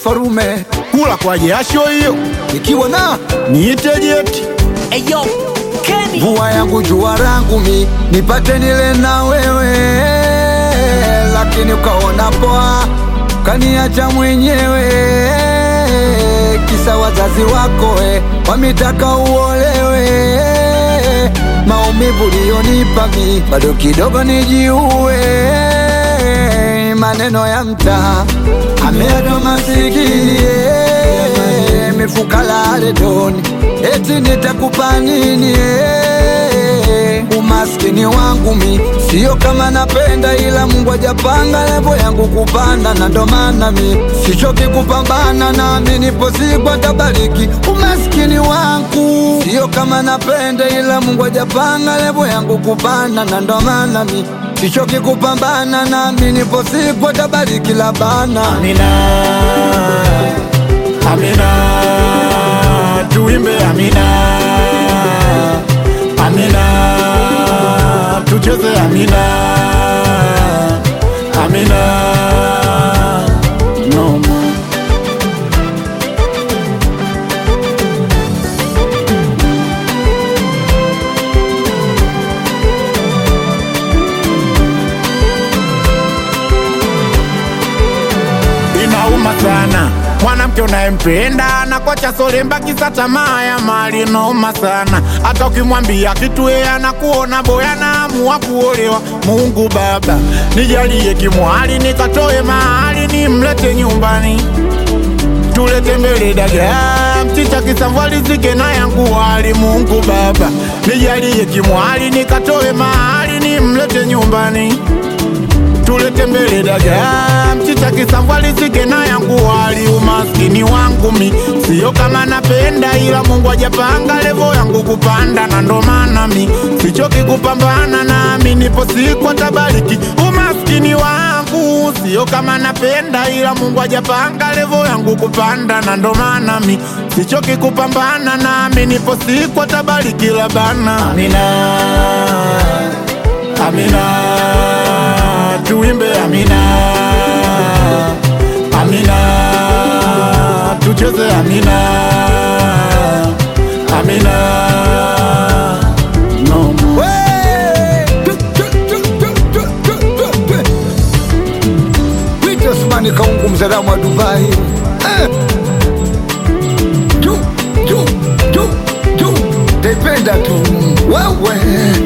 farume kula kwa jasho hiyo ikiwa na niite jeti Eyo, Kenny. mvua yangu jua rangu mi nipate nile na wewe, lakini ukaona poa kaniacha mwenyewe, kisa wazazi wako we wamitaka uolewe. Maumivu lionipa mi bado kidogo nijiue, maneno ya mtaa ameado masikini eh, mifuka laredoni eti nitakupa nini eh? Umaskini wangu mi sio kama napenda, ila Mungu ajapanga levo yangu kupanda, na ndo maana mi sichoki kupambana, nami nipo siku atabariki. Umaskini wangu sio kama napenda, ila Mungu ajapanga levo yangu kupanda, na ndo maana mi sichoki kupambana, nami nipo siku atabariki labana Amina, Amina, tuimbe Amina, Amina, tucheze Amina, Amina, no more. inauma sana mwanamke unayempenda na kwacha solemba kisa tamaa ya mali inauma sana hata ukimwambia kitu yeye anakuona boya naamua kuolewa mungu baba nijalie kimwali nikatoe mahali nimlete nyumbani tulete mbele dagaa mchicha kisamvalizike na yangu wali mungu baba nijalie kimwali nikatoe mahali nimlete nyumbani tulete mbele dagaa mchicha kisamvalizike na yangu wali umaskini wangu mi sio kama napenda ila mungu ajapanga levo yangu kupanda na ndo maana mi sichoki kupambana nami nipo siku atabariki umaskini wangu sio kama napenda ila mungu ajapanga levo yangu kupanda na ndo maana mi sichoki kupambana nami nipo siku atabariki labana amina amina tuimbe amina amina tucheze amina amina no more. Wito Osmani Kaungu mzalamu wa Dubai eh. Juu, juu, juu, juu. Taipenda tu wewe